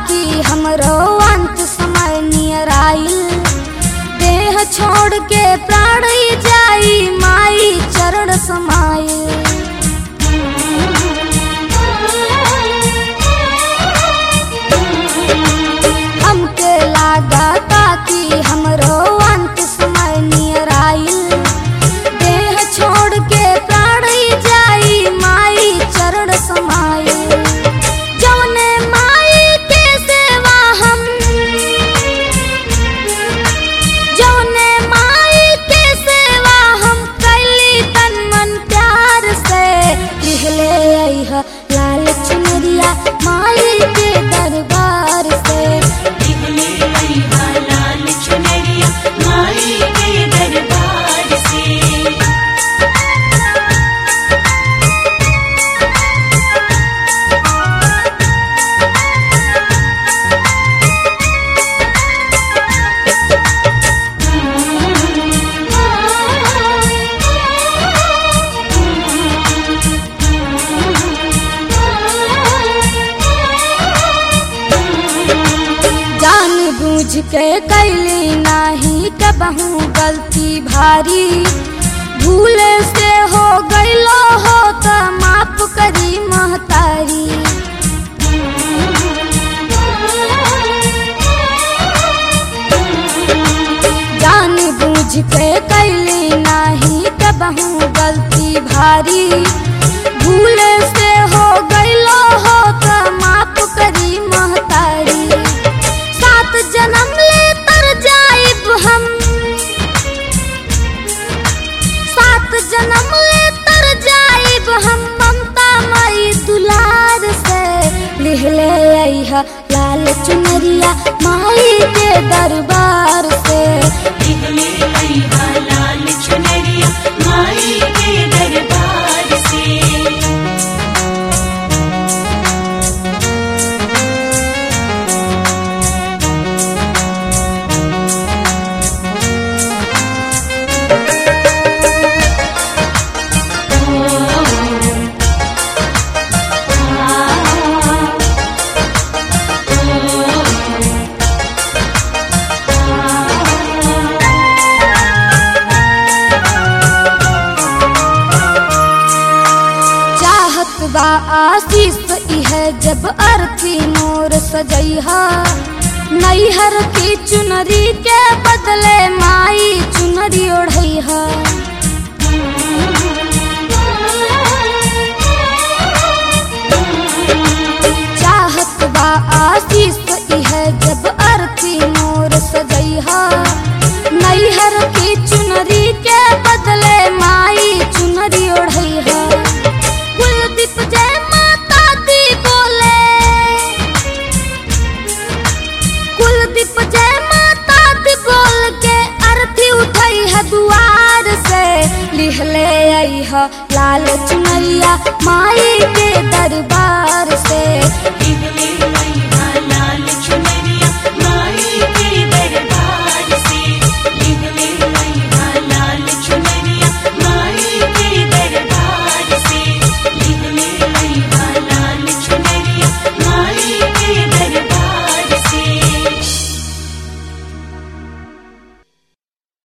ताकि हमरो अंत समय नियर आइल देह छोड़ के प्राण ही जाई माई चरण समाइल हमके लागा ताकि हमरो अंत समय नियर आइल देह छोड़ के प्राण ही जाई माई चरण समाइल जौने माई के सेवा हम जौने माई के सेवा हम कैली तन मन प्यार से लिहले अइह लाल चुनरिया माई के दरबार से दिखले अइहा लाल चुनरिया माई के दरबार से जान बूझ के कैली नाही कबहू गलती भारी भूल से हो गईलो हो त माफ करी महतारी जान बूझ के कैली नाही कबहू गलती भारी भूल से हो गईलो हो त माफ करी महतारी सात जन्म ले तर जाइब हम सात जन्म ले तर जाइब हम ममता मई दुलार से लिहले अइह लाल चुनरिया माई के दरबार से दिखले अइहा लाल चुनरिया माई के दरबार से चाहत बा आशीष इह जब अर्थी मोर सजैहा नैहर की चुनरी के बदले माई चुनरी ओढ़ैहा चाहत बा आशीष इह जब अर्थी मोर सजैहा नैहर की चुनरी के बदले माई चुनरी ओढ़ैहा कुलदीप जय माता दी बोले कुलदीप जय माता दी बोल के अर्थी उठई है दुआर से लिहले अइह लाल चुनरिया माई के दरबार से दिखले